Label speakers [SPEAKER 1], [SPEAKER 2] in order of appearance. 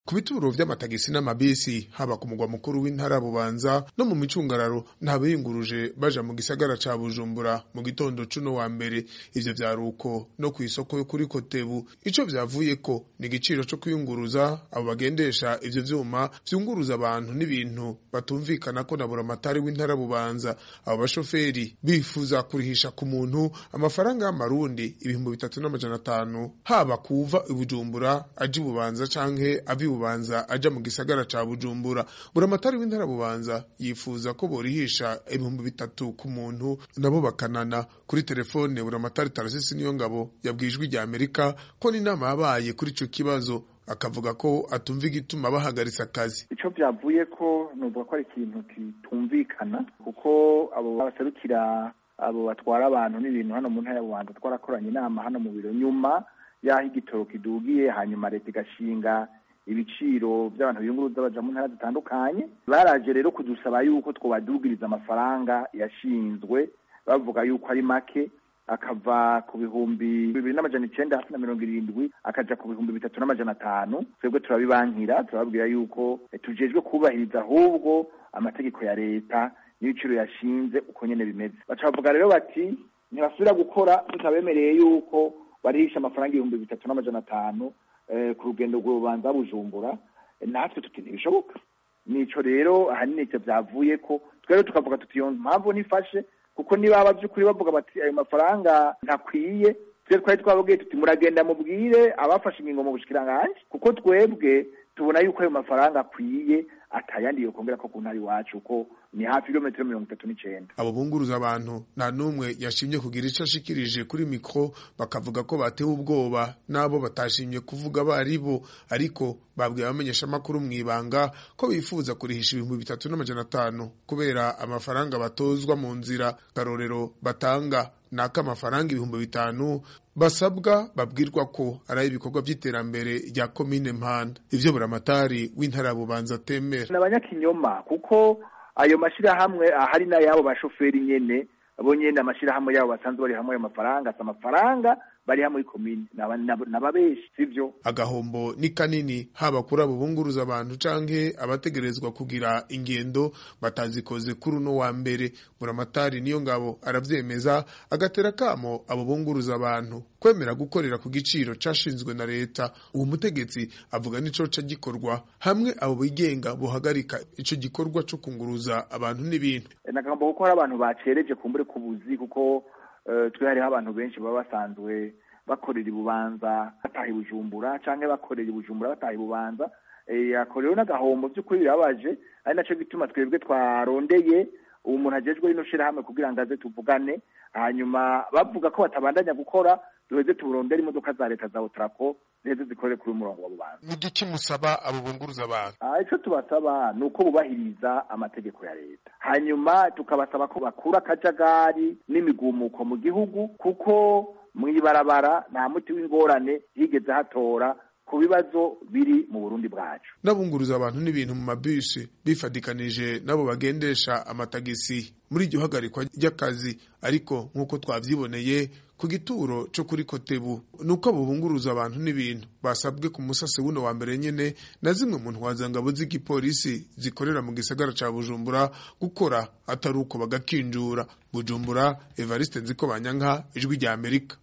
[SPEAKER 1] ku bituro vy'amatagisi n'amabisi haba ku mugwa mukuru w'intara bubanza no mu micungararo nta biyunguruje baja mu gisagara ca bujumbura mu gitondo cuno wa mbere ivyo vyaruko no kw'isoko yo kuri kotebu ico vyavuyeko ni igiciro co kwiyunguruza abo bagendesha ivyo vyuma vyunguruza abantu n'ibintu batumvikana ko na buramatari w'intara bubanza abo bashoferi bifuza kurihisha ku muntu amafaranga y'amarundi ibihumbi bitatu n'amajana atanu haba kuva ibujumbura aja ibubanza canke ava ibubanza aja mu gisagara ca bujumbura buramatari w'intara bubanza yifuza ko borihisha ibihumbi bitatu ku muntu nabo bakanana kuri telefone buramatari tarasisi niyo ngabo yabwijwe rya amerika ko n'inama yabaye kuri ico kibazo akavuga ko atumva igituma bahagaritse akazi
[SPEAKER 2] ico vyavuye ko nuvuga ko ari ikintu kitumvikana kuko abo baserukira abo batwara abantu n'ibintu hano mu ntara ya bubanza twarakoranye inama hano mu biro nyuma y'aho igitoro kidugiye hanyuma leta igashinga ibiciro by'abantu biyunguruza baja mu ntara zitandukanye baraje rero kudusaba yuko twobadugiriza amafaranga yashinzwe bavuga yuko ari make akava ku bihumbi bibiri n'amajana icenda hasi na mirongo irindwi akaja ku bihumbi bitatu n'amajana atanu twebwe turabibankira turababwira yuko tujejwe kubahiriza ahubwo amategeko ya leta n'ibiciro yashinze uko nyene bimeze baca bavuga rero bati ntibasubira gukora tutabemereye yuko barihisha amafaranga ibihumbi bitatu n'amajana atanu ku rugendo rw'urubanza bujumbura natwe tuti ntibishoboka nico rero ahanini ivyo vyavuye ko twero tukavuga tuti iyo mpamvu nifashe kuko niba by'ukuri bavuga bati ayo mafaranga ntakwiye twe twari twababwiye tuti muragenda mubwire abafashe ingingo mu bushikiranganji kuko twebwe tubona yuko ayo mafaranga akwiye atayandi yokongera ko ku ntara iwacu ko ni hafi ibirometero mirongo itatu n'icenda
[SPEAKER 1] abo bunguruza abantu nta n'umwe yashimye kugira ico ashikirije kuri mikro bakavuga ko batewe ubwoba n'abo batashimye kuvuga bari bo ariko babwiye abamenyesha amakuru mw'ibanga ko bifuza kurihisha ibihumbi bitatu n'amajana atanu kubera amafaranga batozwa mu nzira karorero batanga naka amafaranga ibihumbi bitanu basabwa babwirwa ko ari ibikorwa by'iterambere rya komine mpanda ivyo buramatari w'intara bubanza atemera
[SPEAKER 2] ni abanyakinyoma kuko ayo mashirahamwe ahari n'ayabo bashoferi nyene bo nyene amashirahamwe yabo basanzwe bari hamwe ayo mafaranga si amafaranga bari hamwe komine nababeshi sivyo
[SPEAKER 1] agahombo ni kanini haba kuri abo bunguruza abantu canke abategerezwa kugira ingendo batazikoze kuri uno wa mbere buramatari niyo ngabo aravyemeza agatera kamo abo bunguruza abantu kwemera gukorera ku giciro cashinzwe na leta uwo mutegetsi avuga nico ca gikorwa hamwe abo bigenga bohagarika ico gikorwa co kunguruza abantu n'ibintu
[SPEAKER 2] nagomba kuko hari abantu bacereje kumbure kubuzi kuko twe hariho abantu benshi baba basanzwe bakorera ibubanza bataha ibujumbura canke bakorera ibujumbura bataha ibubanza ako rero n'agahombo vy'ukuri birabaje ari naco gituma twebwe twarondeye ubu muntu ajejwe rino shirahamwe kugira ngo aze tuvugane hanyuma bavuga ko batabandanya gukora duheze tuburondere imodoka za leta za otrako ziheze zikorere kuri umurongo wa bubanza
[SPEAKER 1] ni igiki musaba abo bunguruza abantu
[SPEAKER 2] ico tubasaba ni uko bubahiriza amategeko ya leta hanyuma tukabasaba ko bakura akajagari n'imigumuko mu gihugu kuko mw'ibarabara nta muti w'ingorane higeze hatora ku bibazo biri mu Burundi bwacu
[SPEAKER 1] n'abunguruza abantu n'ibintu mu mabisi bifadikanije nabo bagendesha amatagisi muri iryo hagarikwa ry'akazi ariko nk'uko twavyiboneye ku gituro co kuri kotebu nuko abo bunguruza abantu n'ibintu basabwe ku musase wuno wa mbere nyene na zimwe mu ntwazangabo z'igipolisi zikorera mu gisagara ca bujumbura gukora atari uko bagakinjura bujumbura evariste nziko banyanka ijwi rya amerika